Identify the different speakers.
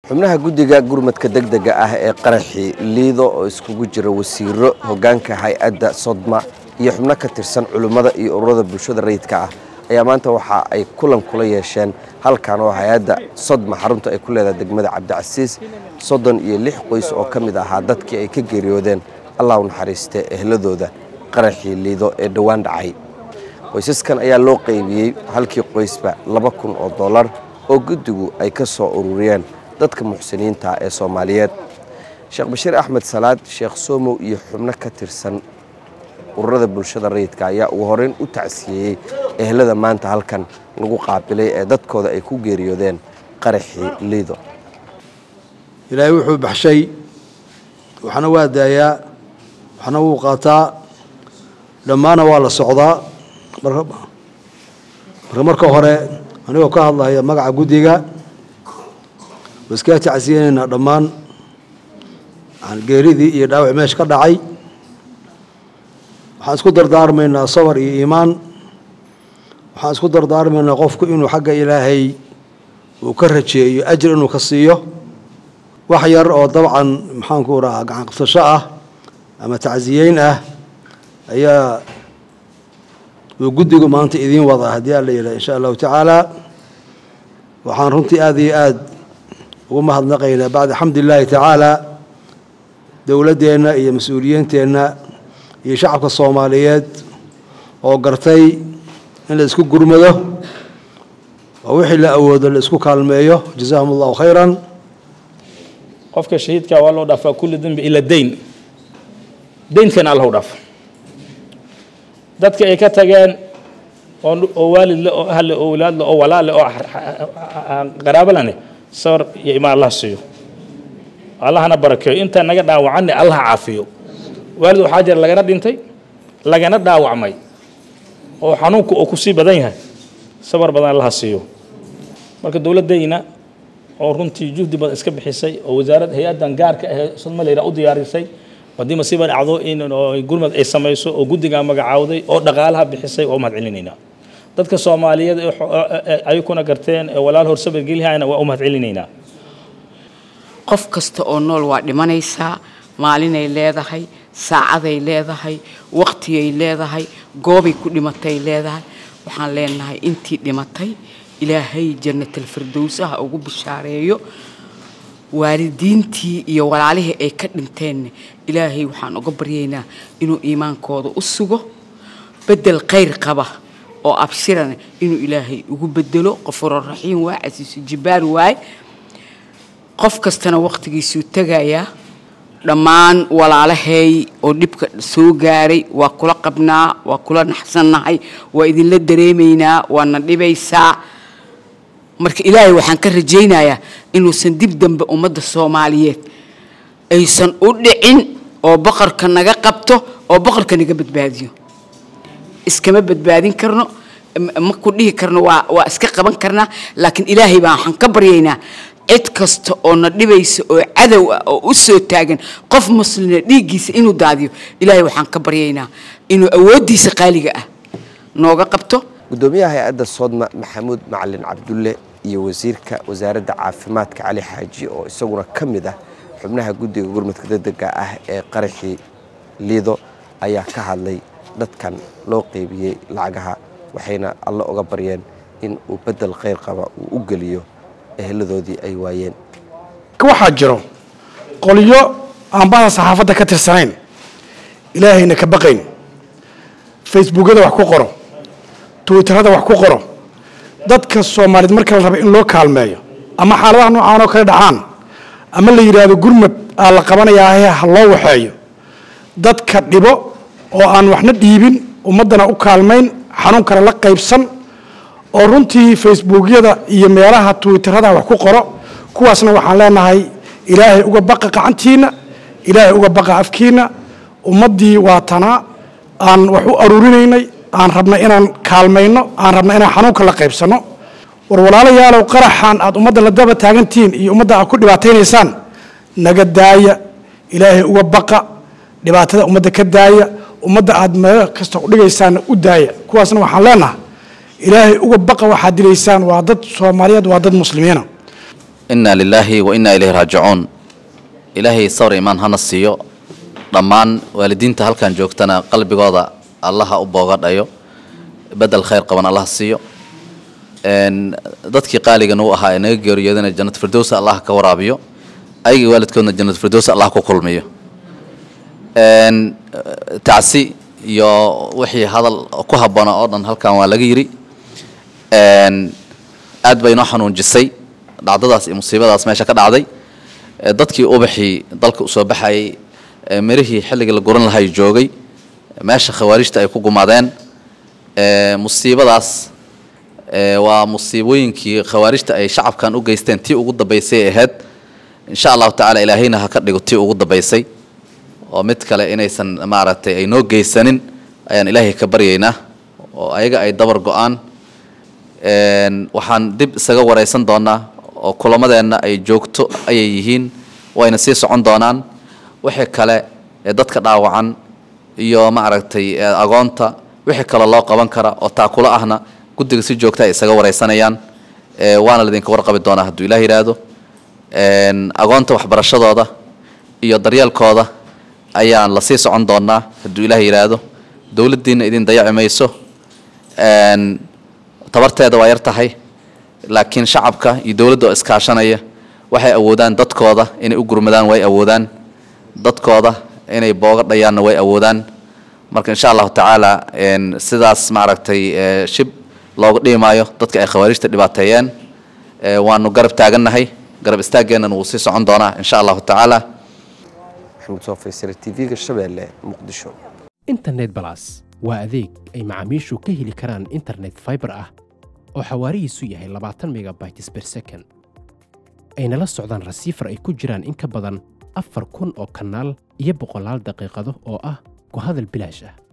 Speaker 1: xubnaha guddiga gurmadka degdega ah ee qaraxii liido oo iskugu jira wasiiro hoggaanka hay-adda sodma iyo xubno ka tirsan culimmada iyo ururada bulshada rayidka ah ayaa maanta waxa ay kulan kula yeesheen halkan oo hay-adda sodma xarunta ay ku leedahay degmada cabdicasiis soddon iyo lix qoys oo ka mid ahaa dadkii ay ka geeriyoodeen allah u naxariistee ehladooda qaraxii liido ee dhowaan dhacay qoysaskan ayaa loo qaybiyey halkii qoysba laba kun oo dollar oo guddigu ay ka soo ururiyeen dadka muxsiniinta ee soomaaliyeed sheekh bashiir axmed salaad sheekh somow iyo xubno ka tirsan ururada bulshada rayidka ayaa ugu horeyn u tacsiyeeyey ehlada maanta halkan lagu qaabilay ee dadkooda ay ku geeriyoodeen qaraxii liido
Speaker 2: ilaahay wuxuu baxshay waxna waa daayaa waxna wuu qaataa dhammaana waa la socdaa marka marka hore anigoo ka hadlaya magaca guddiga waskaa tacsiyanaynaa dhammaan geeridii iyo dhaawac meesha ka dhacay waxaan isku dardaarmaynaa sabar iyo iimaan waxaan isku dardaarmaynaa qofku inuu xagga ilaahay uu ka rajeeyo ajir inuu ka siiyo wax yar oo dabcan maxaanku rahaa gacan qabsasho ah ama tacsiyeyn ah ayaa uu guddigu maanta idiin wadaa haddii aan la yidhaha insha allahu tacaala waxaan runtii aada iyo aada ugu mahadnaqaynaa bacda xamdi illaahi tacaala dowladdeenna iyo mas-uuliyiinteenna iyo shacabka soomaaliyeed oo gartay in la isku gurmado oo wixii la awoodo la isku kaalmeeyo jazaahum allahu khayran
Speaker 3: qofka shahiidka waa loo dhaafaa kulli dembi ila dayn daynkana allahu dhaafo dadka ay ka tageen oo waalidle oo ahle oo walaadle oo walaale oo qaraabalane sawir iyo imaan allah siiyo allahna barakeeyo intaa naga dhaawacanne allah caafiyo waalid waxaa jira lagana dhintay lagana dhaawacmay oo xanuunku oo kusii badan yahay sabar badan allaha siiyo marka dowladdayna oo runtii juhdi badan iska bixisay oo wasaarad hay-addan gaarka ahee sodmaleyra u diyaarisay haddii masiiba dhacdo in gurmad ay samayso oo guddigaa magacaawday oo dhaqaalaha bixisay waa u mahad celinaynaa dadka soomaaliyeed ayakuna garteen ee walaal horsabar gelihayna waa u mahad celinaynaa
Speaker 4: qof kasta oo nool waa dhimanaysaa maalinay leedahay saacaday leedahay waqtigay leedahay goobay ku dhimatay leedahay waxaan leenahay intii dhimatay ilaahay jannatalfirdowsaha ugu bishaareeyo waalidiintii iyo walaalihii ay ka dhinteenna ilaahay waxaan uga baryaynaa inuu iimaankooda u sugo bedel khayr qaba oo abshirana inuu ilaahay ugu bedelo qofuro raxiim waay casiisu jibbaar waay qof kastana waqtigiisuu tegayaa dhammaan walaalahay oo dhibka soo gaaray waa kula qabnaa waa kula naxsannahay waa idinla dareemaynaa waana dhibaysaa marka ilaahay waxaan ka rajaynayaa inuusan dib dambe ummadda soomaaliyeed aysan u dhicin oo boqorka naga qabto oo boqorka naga badbaadiyo iskama badbaadin karno ma ku dhihi karno waa waa iska qaban karnaa laakiin ilaahay baan waxaan ka baryaynaa cid kasta oo na dhibaysa oo cadow ah oo u soo taagan qof muslina dhiiggiisa inuu daadiyo ilaahay waxaan ka baryaynaa inuu awooddiisa qaaliga ah nooga qabto
Speaker 1: guddoomiyaha hay-adda soodma maxamuud macalin cabdulle iyo wasiirka wasaaradda caafimaadka cali xaaji oo isaguna ka mid ah xubnaha guddiga gurmadka degdega ah ee qaraxii liido ayaa ka hadlay dadkan loo qeybiyey lacagaha waxayna alle uga baryeen in uu bedel khayr qaba uu u geliyo eheladoodii ay waayeen
Speaker 5: waxaa jiro qolyo aan badan saxaafadda ka tirsanayn ilaahayna ka baqayn facebookada wax ku qoro twitterada wax ku qoro dadka soomaaliyeed marka la raba in loo kaalmeeyo ama xaaladaha noocaan oo kale dhacaan ama la yidhaahdo gurmad aa la qabanayaa ha loo waxeeyo dadka dhibo oo aan waxna dhiibin ummaddana u kaalmayn xanuunkana la qaybsan oo runtii facebookyada iyo meelaha twitterada wax ku qoro kuwaasna waxaan leenahay ilaahay uga baqa qacantiinna ilaahay uga baqa afkiinna ummaddii waa tanaa aan wax u aruurinaynay aan rabna inaan kaalmayno aan rabna inaan xanuunka la qaybsanno war walaalayaalow qaraxan aad ummadda la daba taagantihiin iyo ummadda aad ku dhibaataynaysaan naga daaya ilaahay uga baqa dhibaatada ummadda ka daaya ummadda aad meel kasta udhigaysaanna u daaya kuwaasna waxaan leenahay ilaahay uga baqa waxaad dilaysaan waa dad soomaaliyeed waa dad muslimiina
Speaker 6: inaa lilaahi wa inaa ilayhi raajicuun ilaahay sawr imaan hana siiyo dhammaan waalidiinta halkan joogtana qalbigooda allaha u boogadhayo bedel khayr qaban allah siiyo dadkii qaaligan uu ahaa ee naga geeriyoodana jannat firdowsa allah ka waraabiyo ayagii waalidkoodna jannat firdowsa allah ku kulmiyo tacsi iyo wixii hadal ku habboona oo dhan halkan waa laga yidhi aad bay inoo xanuunjisay dhacdadaas iyo musiibadaas meesha ka dhacday dadkii ubaxii dalka usoo baxayay mirihii xilligii la guran lahay joogay meesha khawaarijta ay ku gumaadeen musiibadaas waa musiibooyinkii khawaarijta ay shacabkan u geysteen tii ugu dambaysay ahayd insha allahu tacaala ilaahayna ha ka dhigo tii ugu dambaysay oo mid kale inaysan maaragtay ay noo geysanin ayaan ilaahay ka baryaynaa oo ayaga ay dabar go-aan waxaan dib isaga waraysan doonaa oo kulamadeenna ay joogto ayay yihiin wayna sii socon doonaan wixii kale ee dadka dhaawacan iyo maaragtay agoonta wixii kale loo qaban kara oo taakulo ahna guddiga si joogta ay isaga waraysanayaan waana laydinka warqabi doonaa hadduu ilaah yidhaahdo agoonta waxbarashadooda iyo daryeelkooda ayaan la sii socon doonaa hadduu ilaah yidhaahdo dowladdiinna idin dayaci mayso tabarteeda waa yar tahay laakiin shacabka iyo dowladda oo iskaashanaya waxay awoodaan dadkooda inay u gurmadaan way awoodaan dadkooda inay booga dhayaanna way awoodaan marka insha allahu tacaala sidaas maaragtay shib looga dhimaayo dadka ay khawaarijta dhibaateeyeen waanu garab taagannahay garab istaaggeennan wuu sii socon doonaa insha allahu tacaala
Speaker 1: maxamed soo faysare tv-ga shabeelle muqdisho
Speaker 7: internet balas waa adeeg ay macaamiishu ka heli karaan internet fiber ah oo xawaarihiisu yahay labaatan megabytes per second ayna la socdaan rasiifar ay ku jiraan in ka badan afar kun oo kanaal iyo boqolaal daqiiqado oo ah ku hadal bilaash ah